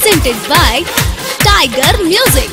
presented by Tiger Music.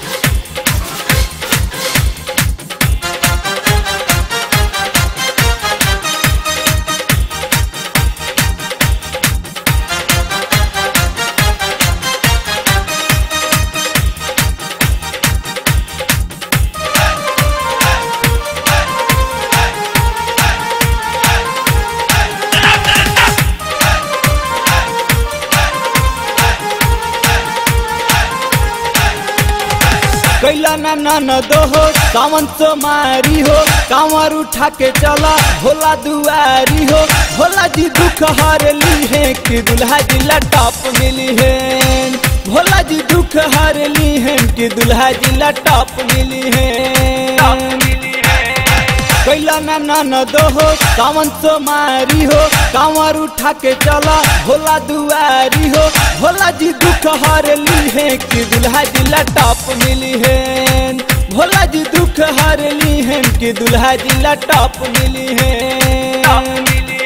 कैला ना ननद हो सावन सो मारी हो कांवर उठा के चला भोला दुआरी हो भोला जी दुख हर ली है कि दुल्हा जी लटॉप मिली है भोला जी दुख हर ली है कि दुल्हा जी लटॉप मिली है कैला ना ननद हो सावन सो मारी हो कांवर उठा के चला भोला दुआरी हो भोला जी दुख हर ली है कि दुल्हा जी लटॉप मिली है भोला जी दुख हर ली है कि दुल्हा जी लटॉप मिली है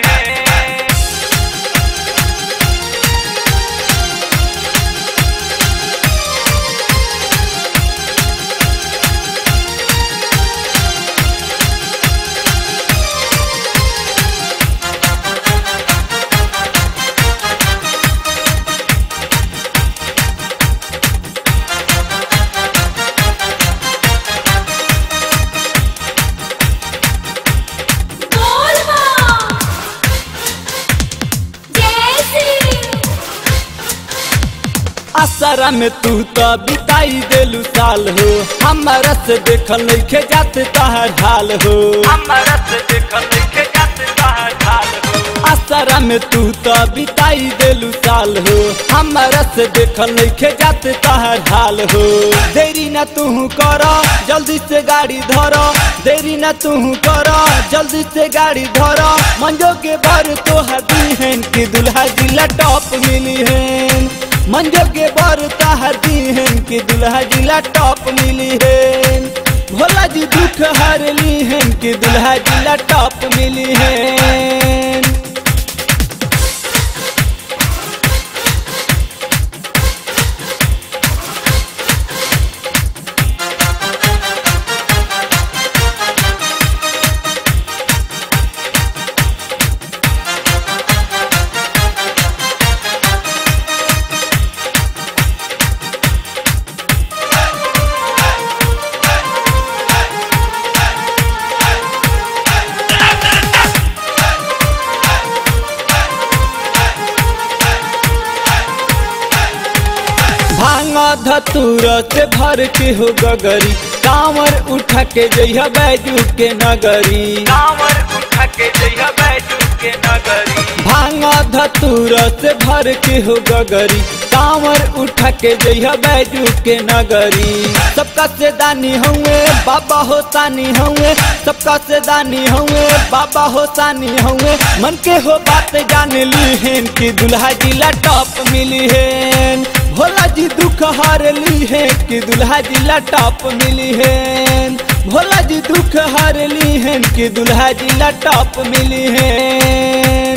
असरा में तू तो बिताई देलू साल हो हमारा से देखल नइखे जाते तहर हाल हो हमारा से देखल नइखे जाते तहार ढाल हो असरा में तू तो बिताई देलू साल हो हमारा से देखल नइखे जाते तहर हाल हो देरी ना तू कर जल्दी से गाड़ी धर देरी ना तू कर जल्दी से गाड़ी धर मंजो के बर तोहर दीहन की दुल्हा जिला टॉप मिली है मंजो के बर तहर दीहन की दुल्हा जिला टॉप मिली है भोला जी दुख हर ली है कि दुल्हा जिला टॉप मिली है भांगा धतूर से भर के हो गगरी कांवर उठा के जइहा बैजू के नगरी कांवर उठा के जइहा बैजू के नगरी भांगा धतूर से भर के हो गगरी कांवर उठा के जइहा बैजू के नगरी सबका से दानी हुए बाबा हो तानी हुए सबका से दानी हुए बाबा हो तानी हुए मन के हो बात जान ली है कि दुल्हा जिला टॉप मिली है भोला जी दुख हार ली है कि दुल्हा जिला टॉप मिली है भोला जी दुख हार ली है कि दुल्हा जिला टॉप मिली है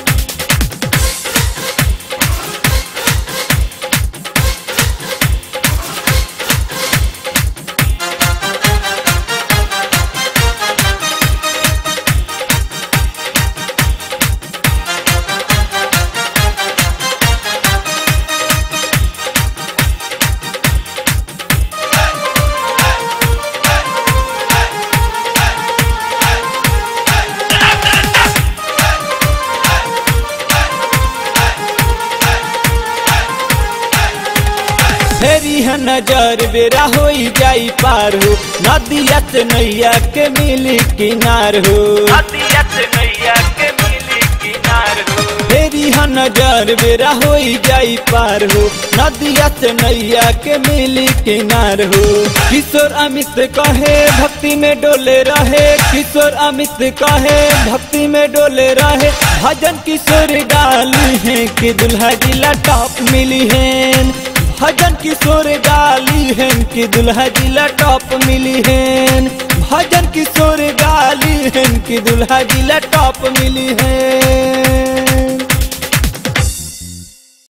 फेरी है नजर बेरा हो जाई पार हो नदिया से नैया के मिली किनार हो नदिया से नैया के मिली किनार हो फेरी है नजर बेरा हो जाई पार हो नदिया से नैया के मिली किनार हो किशोर अमित कहे भक्ति में डोले रहे किशोर अमित कहे भक्ति में डोले रहे भजन किशोर गाली है कि दुल्हा जिला टॉप मिली है भजन किशोर गाली है कि दुल्हा जिला टॉप मिली है भजन किशोर गाली है कि दुल्हा जिला टॉप मिली है